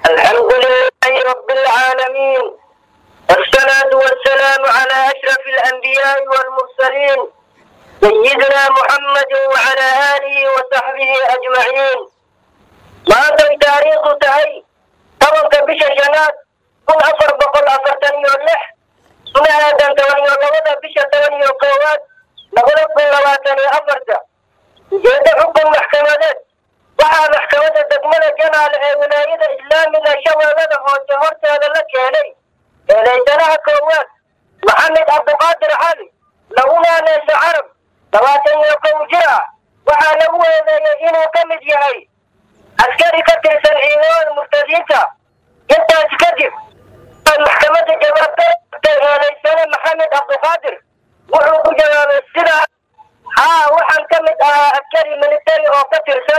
الحمد لله رب العالمين والصلاة والسلام على أشرف الأنبياء والمرسلين سيدنا محمد وعلى آله وصحبه أجمعين ما أنت تاريخ تهي طبعا بش شنات كل أفر بقول أفرتني واللح سنة هذا تواني والله بش تواني وقوات نقول كل لواتني أفرتا جيد حكم محكمات waxaa maxkamadda degmada janaal ee wilaayada islaamiga shabeellada hoose horteeda la keenay eedaysanaha koowaad maxamed cabdiqaadir cali laguna neesa carab labaatan iyo kow jir ah waxaa lagu eedeeyey inuu ka mid yahay askari ka tirsan ciidamada murtadiinta intaas kadib maxkamadda jawaabtay eedaysane maxamed cabdiqaadir wuxuu ku jawaabay sidaa haa waxaan ka mid ahaa askari militari oo ka tirsan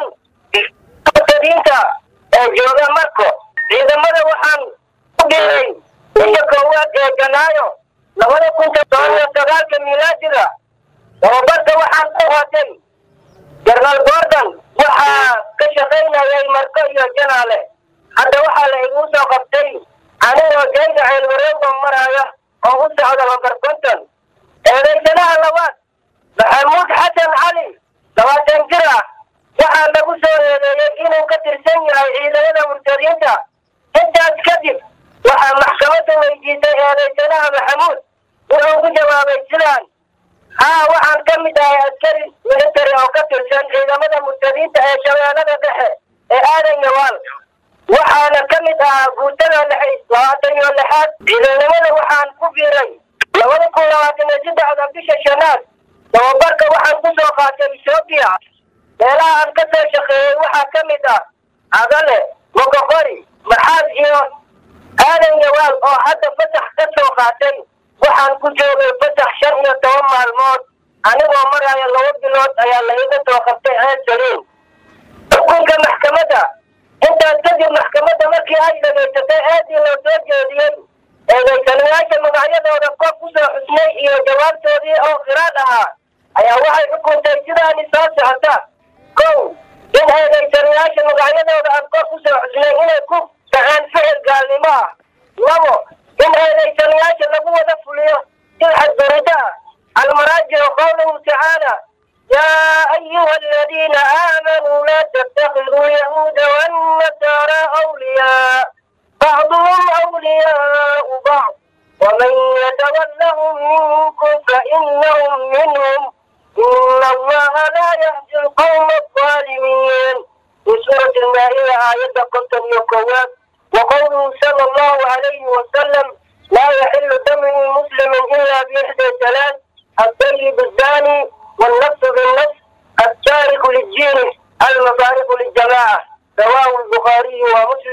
murtadiinta ee jooga marko ciidamada waxaan ku dhigay bisha koowaad ee janaayo labada kun todoban iyo sagaalka miilaadiga tababarka waxaan ku hootay jenaraal gordon waxaa ka shaqaynayay marko iyo janaale hadda waxaa la igu soo qabtay anigoo jayga ceelwareega maraya oo u socda lambar konton eedaysanaha labaad maxamuud xasan cali labaatan jir ah waxaa lagu soo eedeeyey inuu ka tirsan yahay ciidamada murtadiinta intaas kadib waxaa maxkamadda weydiisay eedaysanaha maxamuud wuxuu ku jawaabay sidaan haa waxaan ka mid ahay askari militari oo ka tirsan ciidamada murtadiinta ee shabeellada dhexe ee aadan yawaal waxaana ka mid ahaa guutada lix labaatan iyo lixaad ciidanimada waxaan ku biiray labada kun labaatan iyo saddexda bisha shanaad tababarka waxaan ku soo qaatay etoobiya meelaha aan ka soo shaqeeyey waxaa ka mid ah adale mogoqori maxaad iyo aadan yawaal oo hadda fasax ka soo qaatay waxaan ku joogay fasax shan iyo toban maalmood anigoo maraya laba bilood ayaa la iga soo qabtay ceed saliin xukunka maxkamadda intaas kadib maxkamadda markii ay dhegaysatay aadii loo soo jeediyey eedaysanayaasha magacyadooda kor ku soo xusnay iyo jawaabtoodii oo khiraad ahaa ayaa waxay xukuntay sidaani soo socota kow in eedaysanayaasha magacyadooda aan kor ku soo xusnay inay ku dhaceen ficil gaalnimo ah labo in eedaysanayaasha lagu wada fuliyo silxad barida ah almaraajicu qowluhu tacaala يا أيها الذين آمنوا لا تتخذوا اليهود والنصارى أولياء بعضهم أولياء بعض ومن يتولهم منكم فإنهم منهم إن الله لا يهدي القوم الظالمين في سورة المائدة آية قتل يقوات وقوله صلى الله عليه وسلم لا يحل دم مسلم إلا بإحدى ثلاث الطيب الزاني والنفس بالنفس التارك للدين المفارق للجماعة رواه البخاري ومسلم